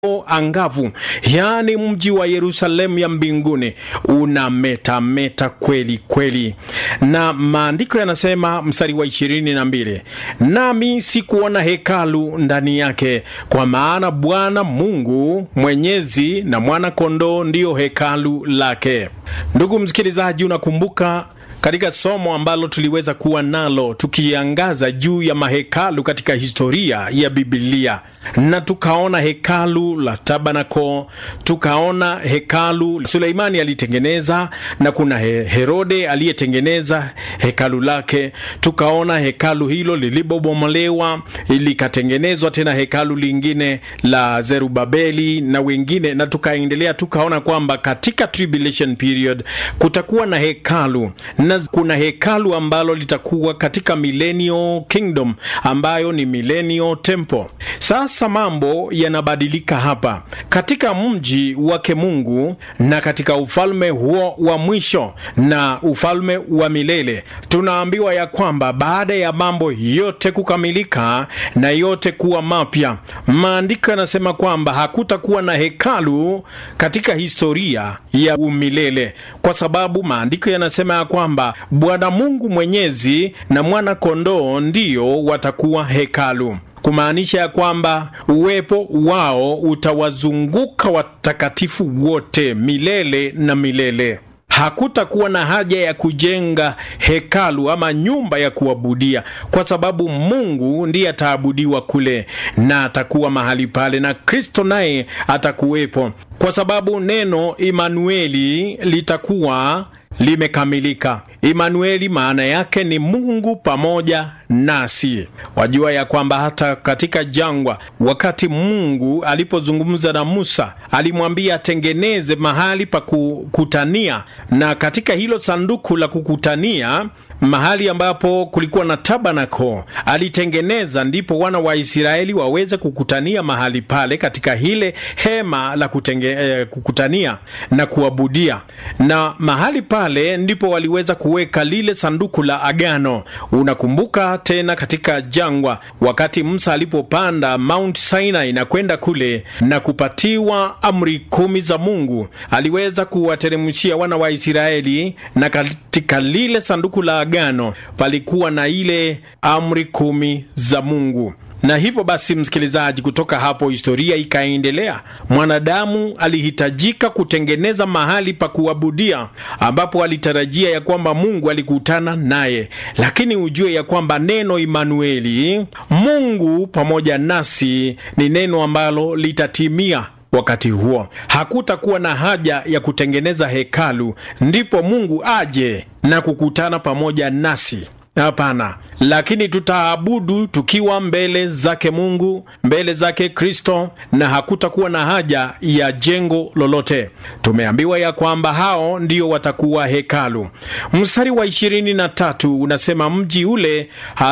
angavu, yaani mji wa Yerusalemu ya mbinguni unametameta kweli kweli, na maandiko yanasema mstari wa ishirini na mbili nami sikuona hekalu ndani yake, kwa maana Bwana Mungu Mwenyezi na mwana kondoo ndiyo hekalu lake. Ndugu msikilizaji, unakumbuka katika somo ambalo tuliweza kuwa nalo tukiangaza juu ya mahekalu katika historia ya Biblia, na tukaona hekalu la Tabanako, tukaona hekalu Suleimani alitengeneza, na kuna he Herode aliyetengeneza hekalu lake. Tukaona hekalu hilo lilipobomolewa likatengenezwa tena hekalu lingine la Zerubabeli na wengine, na tukaendelea tukaona kwamba katika tribulation period kutakuwa na hekalu na kuna hekalu ambalo litakuwa katika millennial kingdom ambayo ni millennial temple. Sasa mambo yanabadilika hapa katika mji wake Mungu na katika ufalme huo wa mwisho na ufalme wa milele. Tunaambiwa ya kwamba baada ya mambo yote kukamilika na yote kuwa mapya, maandiko yanasema kwamba hakutakuwa na hekalu katika historia ya umilele, kwa sababu maandiko yanasema ya kwamba Bwana Mungu Mwenyezi na mwana kondoo ndiyo watakuwa hekalu kumaanisha ya kwamba uwepo wao utawazunguka watakatifu wote milele na milele. Hakutakuwa na haja ya kujenga hekalu ama nyumba ya kuabudia, kwa sababu Mungu ndiye ataabudiwa kule na atakuwa mahali pale, na Kristo naye atakuwepo, kwa sababu neno Imanueli litakuwa limekamilika. Imanueli maana yake ni Mungu pamoja nasi. Wajua ya kwamba hata katika jangwa, wakati Mungu alipozungumza na Musa, alimwambia atengeneze mahali pa kukutania, na katika hilo sanduku la kukutania mahali ambapo kulikuwa na tabanako alitengeneza, ndipo wana wa Israeli waweze kukutania mahali pale katika hile hema la kutenge, eh, kukutania na kuabudia, na mahali pale ndipo waliweza kuweka lile sanduku la agano. Unakumbuka tena katika jangwa, wakati Musa alipopanda Mount Sinai na kwenda kule na kupatiwa amri kumi za Mungu, aliweza kuwateremshia wana wa Israeli, na katika lile sanduku la agano palikuwa na ile amri kumi za Mungu na hivyo basi, msikilizaji, kutoka hapo historia ikaendelea. Mwanadamu alihitajika kutengeneza mahali pa kuabudia, ambapo alitarajia ya kwamba Mungu alikutana naye, lakini ujue ya kwamba neno Imanueli, Mungu pamoja nasi, ni neno ambalo litatimia wakati huo. Hakutakuwa na haja ya kutengeneza hekalu ndipo Mungu aje na kukutana pamoja nasi. Hapana, lakini tutaabudu tukiwa mbele zake Mungu, mbele zake Kristo, na hakutakuwa na haja ya jengo lolote. Tumeambiwa ya kwamba hao ndio watakuwa hekalu. Mstari wa ishirini na tatu unasema mji ule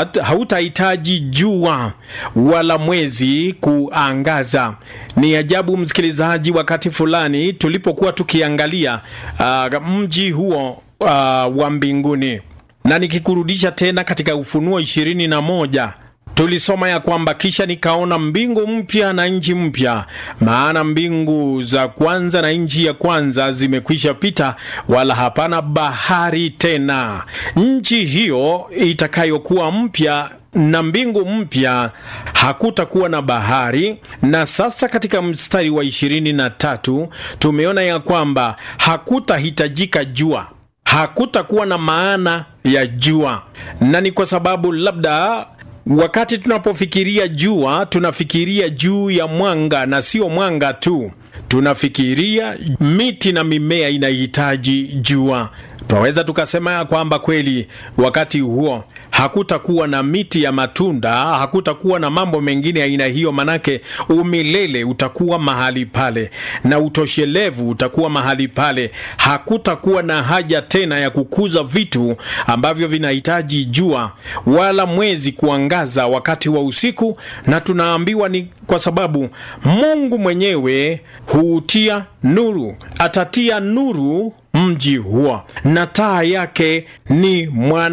hautahitaji jua wala mwezi kuangaza. Ni ajabu msikilizaji, wakati fulani tulipokuwa tukiangalia uh, mji huo uh, wa mbinguni na nikikurudisha tena katika Ufunuo ishirini na moja tulisoma ya kwamba kisha nikaona mbingu mpya na nchi mpya, maana mbingu za kwanza na nchi ya kwanza zimekwisha pita, wala hapana bahari tena. Nchi hiyo itakayokuwa mpya na mbingu mpya hakutakuwa na bahari. Na sasa katika mstari wa ishirini na tatu tumeona ya kwamba hakutahitajika jua hakutakuwa na maana ya jua, na ni kwa sababu labda wakati tunapofikiria jua tunafikiria juu ya mwanga, na sio mwanga tu, tunafikiria miti na mimea inahitaji jua. Tunaweza tukasema ya kwamba kweli wakati huo hakutakuwa na miti ya matunda, hakutakuwa na mambo mengine aina hiyo, manake umilele utakuwa mahali pale na utoshelevu utakuwa mahali pale. Hakutakuwa na haja tena ya kukuza vitu ambavyo vinahitaji jua wala mwezi kuangaza wakati wa usiku, na tunaambiwa ni kwa sababu Mungu mwenyewe huutia nuru, atatia nuru mji huo na taa yake ni mwana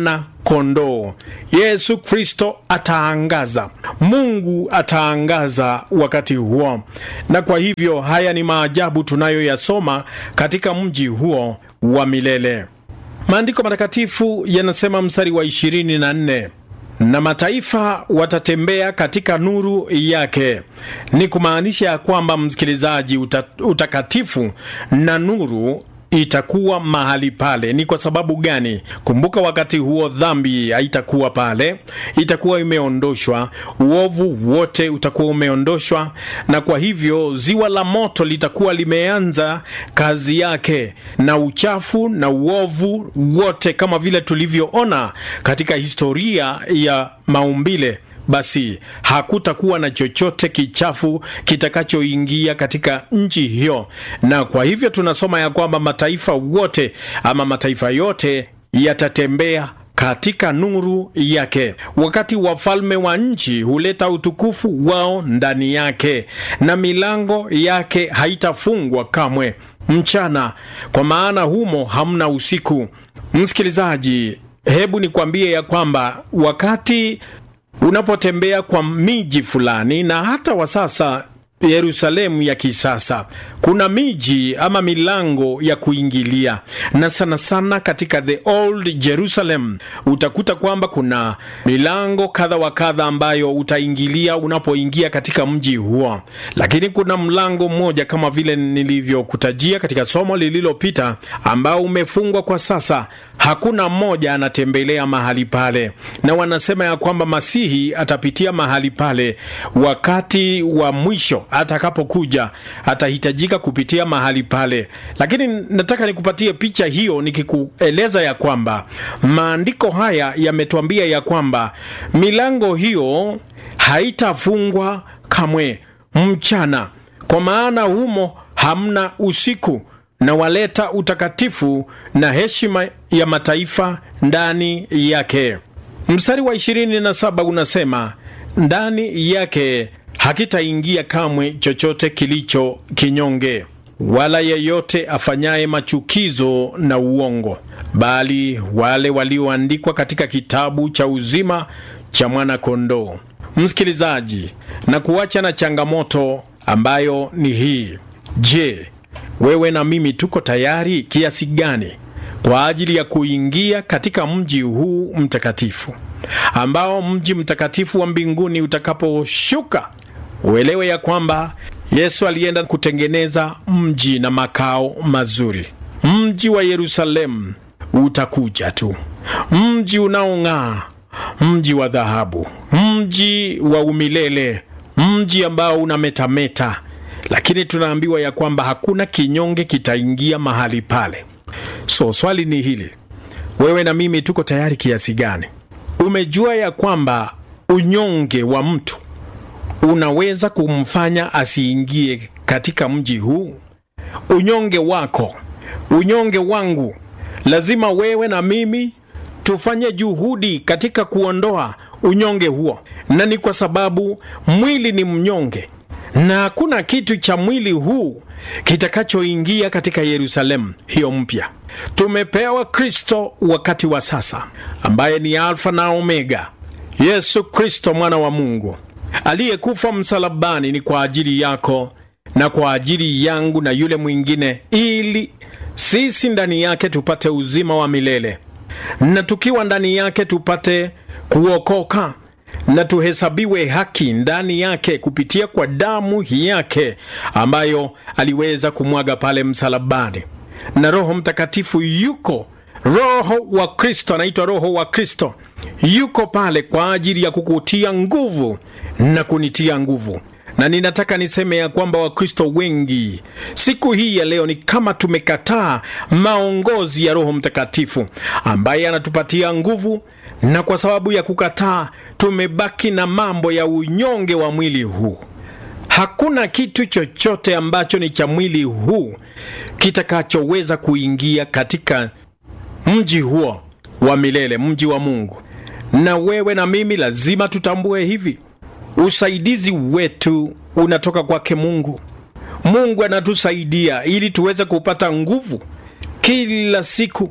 kondoo. Yesu Kristo ataangaza, Mungu ataangaza wakati huo, na kwa hivyo haya ni maajabu tunayoyasoma katika mji huo wa milele. Maandiko matakatifu yanasema mstari wa ishirini na nne na mataifa watatembea katika nuru yake. Ni kumaanisha ya kwamba msikilizaji, uta, utakatifu na nuru itakuwa mahali pale. Ni kwa sababu gani? Kumbuka, wakati huo dhambi haitakuwa pale, itakuwa imeondoshwa, uovu wote utakuwa umeondoshwa, na kwa hivyo ziwa la moto litakuwa limeanza kazi yake, na uchafu na uovu wote, kama vile tulivyoona katika historia ya maumbile basi hakutakuwa na chochote kichafu kitakachoingia katika nchi hiyo, na kwa hivyo tunasoma ya kwamba mataifa wote ama mataifa yote yatatembea katika nuru yake, wakati wafalme wa nchi huleta utukufu wao ndani yake, na milango yake haitafungwa kamwe mchana, kwa maana humo hamna usiku. Msikilizaji, hebu nikwambie ya kwamba wakati unapotembea kwa miji fulani na hata wa sasa Yerusalemu ya kisasa kuna miji ama milango ya kuingilia, na sana sana katika the old Jerusalem utakuta kwamba kuna milango kadha wa kadha ambayo utaingilia unapoingia katika mji huo, lakini kuna mlango mmoja kama vile nilivyokutajia katika somo lililopita ambao umefungwa kwa sasa. Hakuna mmoja anatembelea mahali pale, na wanasema ya kwamba Masihi atapitia mahali pale wakati wa mwisho atakapokuja, atahitajika kupitia mahali pale. Lakini nataka nikupatie picha hiyo nikikueleza ya kwamba maandiko haya yametuambia ya kwamba milango hiyo haitafungwa kamwe mchana, kwa maana humo hamna usiku na waleta utakatifu na heshima ya mataifa ndani yake. Mstari wa 27 unasema ndani yake hakitaingia kamwe chochote kilicho kinyonge, wala yeyote afanyaye machukizo na uongo, bali wale walioandikwa katika kitabu cha uzima cha mwana-kondoo. Msikilizaji, na kuacha na changamoto ambayo ni hii. Je, wewe na mimi tuko tayari kiasi gani kwa ajili ya kuingia katika mji huu mtakatifu, ambao mji mtakatifu wa mbinguni utakaposhuka, uelewe ya kwamba Yesu alienda kutengeneza mji na makao mazuri. Mji wa Yerusalemu utakuja tu, mji unaong'aa, mji wa dhahabu, mji wa umilele, mji ambao unametameta lakini tunaambiwa ya kwamba hakuna kinyonge kitaingia mahali pale. So swali ni hili, wewe na mimi tuko tayari kiasi gani? Umejua ya kwamba unyonge wa mtu unaweza kumfanya asiingie katika mji huu? Unyonge wako, unyonge wangu, lazima wewe na mimi tufanye juhudi katika kuondoa unyonge huo, na ni kwa sababu mwili ni mnyonge na hakuna kitu cha mwili huu kitakachoingia katika Yerusalemu hiyo mpya. Tumepewa Kristo wakati wa sasa, ambaye ni Alfa na Omega, Yesu Kristo mwana wa Mungu aliyekufa msalabani ni kwa ajili yako na kwa ajili yangu na yule mwingine, ili sisi ndani yake tupate uzima wa milele, na tukiwa ndani yake tupate kuokoka na tuhesabiwe haki ndani yake kupitia kwa damu yake ambayo aliweza kumwaga pale msalabani. Na Roho Mtakatifu yuko, Roho wa Kristo anaitwa Roho wa Kristo, yuko pale kwa ajili ya kukutia nguvu na kunitia nguvu. Na ninataka niseme ya kwamba Wakristo wengi siku hii ya leo ni kama tumekataa maongozi ya Roho Mtakatifu ambaye anatupatia nguvu, na kwa sababu ya kukataa tumebaki na mambo ya unyonge wa mwili huu. Hakuna kitu chochote ambacho ni cha mwili huu kitakachoweza kuingia katika mji huo wa milele, mji wa Mungu. Na wewe na mimi lazima tutambue hivi, usaidizi wetu unatoka kwake Mungu. Mungu anatusaidia ili tuweze kupata nguvu kila siku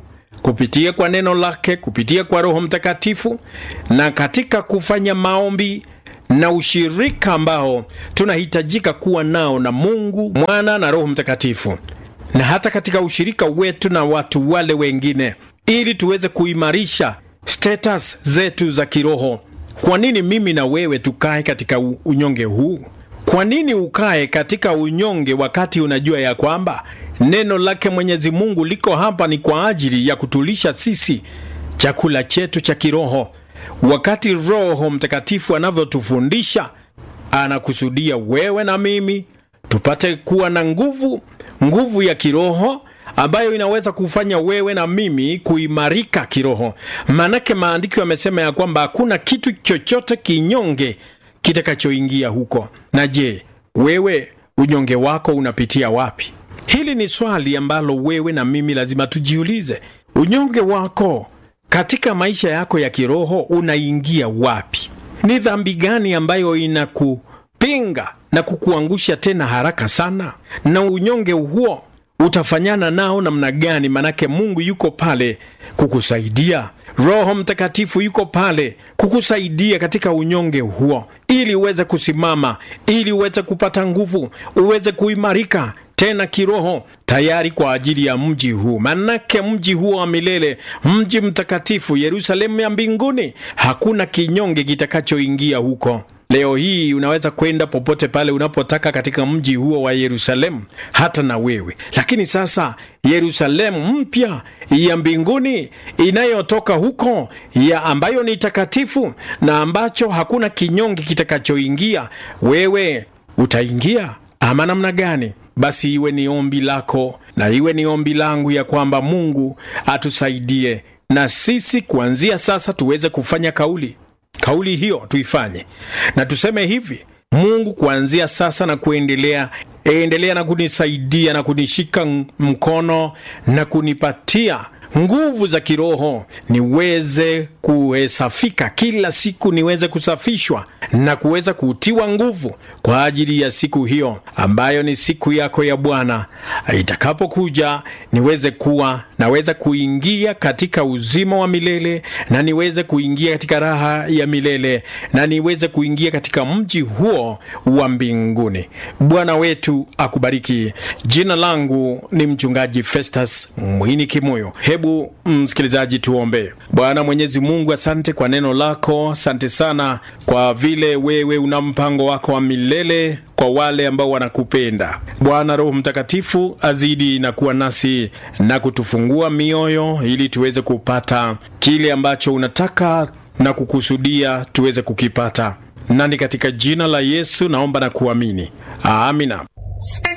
kupitia kwa neno lake, kupitia kwa Roho Mtakatifu na katika kufanya maombi na ushirika ambao tunahitajika kuwa nao na Mungu Mwana na Roho Mtakatifu, na hata katika ushirika wetu na watu wale wengine, ili tuweze kuimarisha status zetu za kiroho. Kwa nini mimi na wewe tukae katika unyonge huu? Kwa nini ukae katika unyonge wakati unajua ya kwamba neno lake Mwenyezi Mungu liko hapa ni kwa ajili ya kutulisha sisi chakula chetu cha kiroho? Wakati Roho Mtakatifu anavyotufundisha, anakusudia wewe na mimi tupate kuwa na nguvu, nguvu ya kiroho ambayo inaweza kufanya wewe na mimi kuimarika kiroho. Maanake maandiko yamesema ya kwamba hakuna kitu chochote kinyonge kitakachoingia huko. Na je, wewe unyonge wako unapitia wapi? Hili ni swali ambalo wewe na mimi lazima tujiulize. Unyonge wako katika maisha yako ya kiroho unaingia wapi? Ni dhambi gani ambayo inakupinga na kukuangusha tena haraka sana? Na unyonge huo utafanyana nao namna gani? Manake Mungu yuko pale kukusaidia. Roho Mtakatifu yuko pale kukusaidia katika unyonge huo, ili uweze kusimama, ili uweze kupata nguvu, uweze kuimarika tena kiroho, tayari kwa ajili ya mji huu. Manake mji huo wa milele, mji mtakatifu, Yerusalemu ya mbinguni, hakuna kinyonge kitakachoingia huko. Leo hii unaweza kwenda popote pale unapotaka katika mji huo wa Yerusalemu, hata na wewe. Lakini sasa Yerusalemu mpya ya mbinguni inayotoka huko ya ambayo ni takatifu na ambacho hakuna kinyonge kitakachoingia, wewe utaingia ama namna gani? Basi iwe ni ombi lako na iwe ni ombi langu ya kwamba Mungu atusaidie na sisi kuanzia sasa tuweze kufanya kauli kauli hiyo tuifanye na tuseme hivi: Mungu, kuanzia sasa na kuendelea, endelea na kunisaidia na kunishika mkono na kunipatia nguvu za kiroho, niweze kuhesafika kila siku, niweze kusafishwa na kuweza kutiwa nguvu kwa ajili ya siku hiyo ambayo ni siku yako ya Bwana itakapokuja, niweze kuwa naweza kuingia katika uzima wa milele na niweze kuingia katika raha ya milele na niweze kuingia katika mji huo wa mbinguni. Bwana wetu akubariki. Jina langu ni mchungaji Festus Mwini Kimoyo. Hebu msikilizaji, tuombe. Bwana Mwenyezi Mungu, asante kwa neno lako, asante sana kwa vile wewe una mpango wako wa milele kwa wale ambao wanakupenda. Bwana Roho Mtakatifu azidi na kuwa nasi na kutufungua mioyo ili tuweze kupata kile ambacho unataka na kukusudia tuweze kukipata, nani katika jina la Yesu naomba na kuamini, amina.